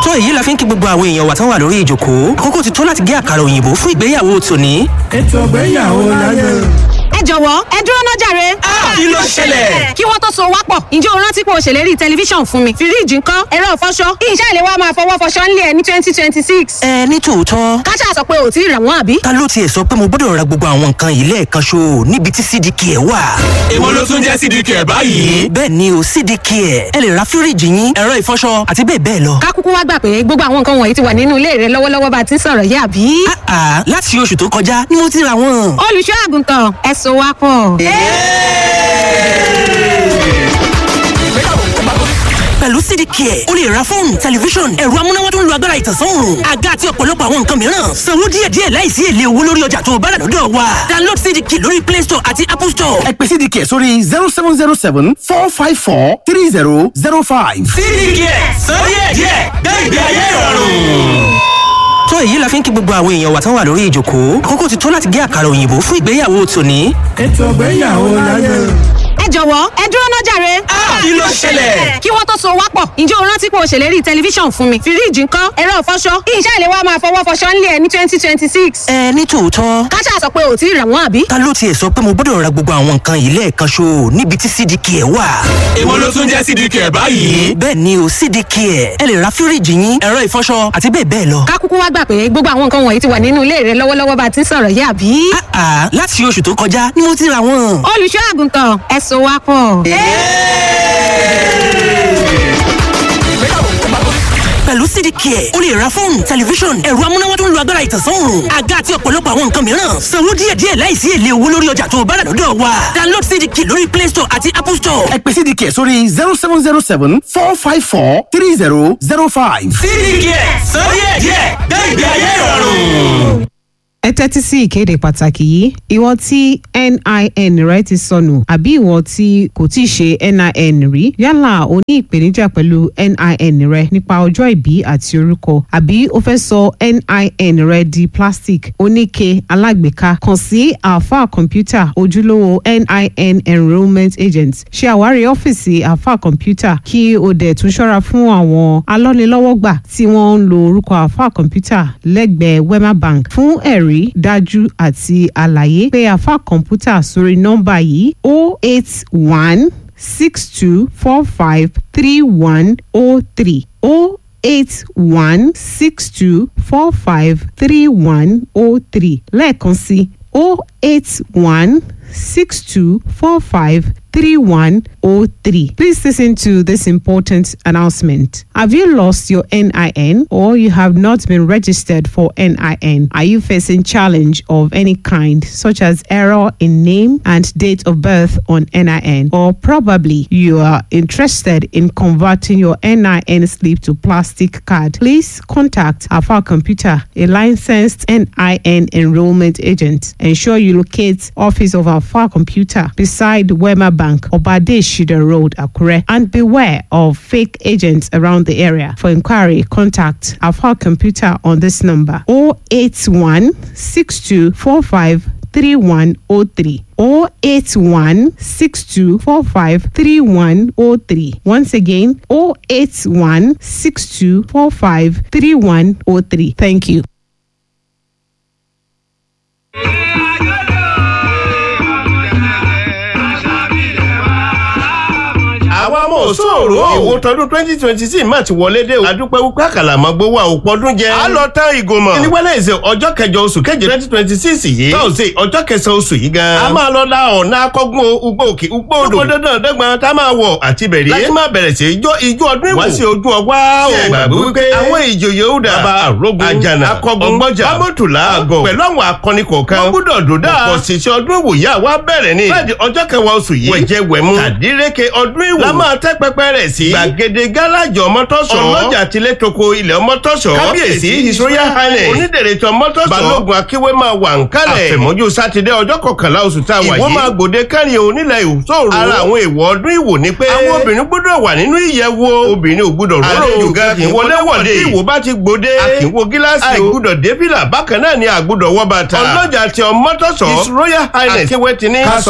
tó èyí la fi ń kí gbogbo àwọn èèyàn wa tán wà lórí ìjòkó àkókò ti tó láti gé àkàrà òyìnbó fún ìgbéyàwó tòní. ètò ìgbéyàwó láyé. ẹ jọ̀wọ́ ẹ dúró náà jàre. kí ló ṣẹlẹ̀? kí wọ́n tó so wá pọ̀ ǹjẹ́ o rántí pé o ṣèlérí tẹlifíṣàn fún mi fíríìjì ńkọ́ ẹ̀rọ ìfọṣọ kí iṣẹ́ ìléwọ́ máa fọwọ́ fọṣọ ńlẹ̀ ẹ̀ ní twenty twenty six. ẹ ní tòótọ́ káṣá sọ pé ò tí ì rà wọ́n àbí. ta ló tiẹ̀ sọ pé mo gbọ́dọ̀ ra gbogbo àwọn nǹkan yìí lẹ́ẹ̀kan ṣo níbi tí cdk ẹ̀ wà. èwo ló tún jẹ́ cdk ẹ̀ báyìí. bẹ́ẹ̀ ni o cdk ẹ̀ ẹ lè ra fíríìjì yín ẹ̀rọ ìfọṣọ àti bẹ́ẹ̀ bẹ́ẹ̀ lọ. ká kúkú wá gbà pé gbogbo àwọn nǹkan wọ̀nyí ti wà nínú ilé rẹ lọ́wọ́lọ́wọ́ bá a ti ń sọ̀rọ̀ yìí àbí. àà láti oṣù tó kọjá ni mo ti ra wọn. olùṣọ́ àgùntàn ẹ so wá pọ̀. pẹ̀lú cdk ẹ̀ o lè ra fóònù tẹlifíṣọ̀n ẹ̀rọ amúnáwá tó ń lo agbára ìtànsán-òòrùn àga àti ọ̀pọ̀lọpọ̀ àwọn nǹkan mìíràn sanwó díẹ̀díẹ̀ láìsí èlé owó lórí ọjà tó o bá rà lọ́dọ̀ wa download cdk lórí play store àti apple store. ẹ pè cdk sórí zero seven zero seven four five four three zero zero five. cdk ẹ̀ sọ díẹ̀díẹ̀ gbé ìgbé ayé ìrọ̀rùn tó èyí la fi ń kí gbogbo àwọn èèyàn wa tán wà lórí ìjòkó àkókò ti tó láti gé àkàrà òyìnbó fún ìgbéyàwó tòní. ètò ìgbéyàwó láyé. ẹ jọ̀wọ́ ẹ dúró náà jàre. kí ló ṣẹlẹ̀? kí wọ́n tó so wá pọ̀ ǹjẹ́ o rántí pé o ṣèlérí tẹlifíṣàn fún mi fíríìjì ńkọ́ ẹ̀rọ ìfọṣọ kí iṣẹ́ ìléwọ́ máa fọwọ́ fọṣọ ńlẹ̀ ẹ̀ ní twenty twenty six. ẹ ní tòótọ́ káṣá sọ pé ò tí ì rà wọ́n àbí. ta ló tiẹ̀ sọ pé mo gbọ́dọ̀ ra gbogbo àwọn nǹkan yìí lẹ́ẹ̀kan ṣo níbi tí cdk ẹ̀ wà. èwo ló tún jẹ́ cdk ẹ̀ báyìí. bẹ́ẹ̀ ni o cdk ẹ̀ ẹ lè ra fíríìjì yín ẹ̀rọ ìfọṣọ àti bẹ́ẹ̀ bẹ́ẹ̀ lọ. ká kúkú wá gbà pé gbogbo àwọn nǹkan wọ̀nyí ti wà nínú ilé rẹ lọ́wọ́lọ́wọ́ bá a ti ń sọ̀rọ̀ yìí àbí. àà láti oṣù tó kọjá ni mo ti ra wọn. olùṣọ́ àgùntàn ẹ so wá pọ̀. pẹ̀lú cdk ẹ̀ o lè ra fóònù tẹlifíṣọ̀n ẹ̀rọ amúnáwá tó ń lo agbára ìtànsán-òòrùn àga àti ọ̀pọ̀lọpọ̀ àwọn nǹkan mìíràn sanwó díẹ̀díẹ̀ láìsí èlé owó lórí ọjà tó o bá rà lọ́dọ̀ wa download cdk lórí play store àti apple store. ẹ pè cdk sórí zero seven zero seven four five four three zero zero five. cdk ẹ̀ sọ díẹ̀díẹ̀ gbé ìgbé ayé ìrọ̀rùn ẹ tẹ́tí sí ìkéde pàtàkì yìí ìwọ tí nin rẹ ti sọnù àbí ìwọ tí kò tí ì ṣe nin rí yálà o ní ìpèníjà pẹ̀lú nin rẹ nípa ọjọ́ ìbí àti orúkọ àbí o fẹ́ sọ nin rẹ di plastic oníke alágbèéká kàn sí alfa computer ojúlówó nin enrolment agent ṣe àwárí ọ́fíìsì alfa computer kí o dẹ̀ tún ṣọ́ra fún àwọn alọ́nilọ́wọ́gbà tí wọ́n ń lo orúkọ alfa computer lẹ́gbẹ̀ẹ́ wema bank fún ẹ̀rí ẹ̀rí dájú àti àlàyé pé àfa kọ̀ǹpútà sórí nọ́mbà yìí o eight one six two four five three one o three o eight one six two four five three one o three lẹ́ẹ̀kan sí o eight one six two four five 3103. Please listen to this important announcement. Have you lost your NIN or you have not been registered for NIN? Are you facing challenge of any kind such as error in name and date of birth on NIN or probably you are interested in converting your NIN slip to plastic card? Please contact Alpha Computer, a licensed NIN enrollment agent. Ensure you locate office of Alpha Computer beside Wema Bank, Obade Shida Road, Akure, and beware of fake agents around the area. For inquiry, contact Alpha Computer on this number 081 6245 3103 081 6245 3103. Once again, 081 6245 3103. Thank you. àwa mọ̀ sóòrò ìwò tọdún twenty twenty six má ti wọlé dé o. àdúpẹ́ wípé àkàlàmọ́gbó wa ò pọ́dún jẹ. a lọ tán ìgòmọ̀. ní wẹ́lẹ́sẹ̀ ọjọ́ kẹjọ oṣù keje twenty twenty six yìí. tọ́sí ọjọ́ kẹsàn-án oṣù yìí gan. a máa lọ la ọ̀nà akọ́gun ugbó òkè ugbó odò. ugbó dandan dẹ́gbọ̀n tá a máa wọ̀ àti bẹ̀rẹ̀. láti máa bẹ̀rẹ̀ sí ijó ijó ọdún ìwò. wá sí ojú ọgbà o. ṣe gbàgbé wípé àwọn ìjòyè ó dà. bàbá àrógun àjànà akọ́gun ọgbọ́jà bámọ́tòlá àgọ̀ pẹ̀lú àwọn akọni kọ̀ọ̀kan. wọ́n gbúdọ̀ dòdà. ọ̀pọ̀ ṣiṣẹ́ ọdún ìwò yà wá bẹ̀rẹ̀ ni. fẹ́ẹ̀dì ọjọ́ kẹwàá oṣù yìí. wẹ̀jẹ̀ wẹ̀mú. tàdíreke ọdún ìwò. la máa tẹ́ pẹpẹ rẹ̀ sí. gbàgede gáràjì ọmọtọ́sọ̀. ọlọ́jà tilẹ̀ toko ilẹ̀ ọmọtọ́sọ̀. kábíyèsí his royal highness. onídèrètò ọmọtọ́sọ̀. balógun akíwé máa wà ń kálẹ̀. àfẹ̀mọ́jú sátidé ọjọ́ kọkànlá oṣù tá a wà yìí. ìwọ́n máa gbòde kárí onílẹ̀ ìṣòro. ara àwọn èèwọ̀ ọdún ìwò ni pé. àwọn obìnrin gbọ́dọ̀ wà nínú ìyẹ̀wò. obìnrin ò gbọ́dọ̀ róró. àlejò gan kì í wọlé wọ̀de. tí ìwò bá ti gbòde. a kì í wo gíláàsì o. àìgbọ́dọ̀ débìlà bákan náà ni àgbọ́dọ̀ wọ bàtà. ọlọ́jà ti ọmọtọ́sọ̀. his royal highness. akíwé ti ní. ká sọ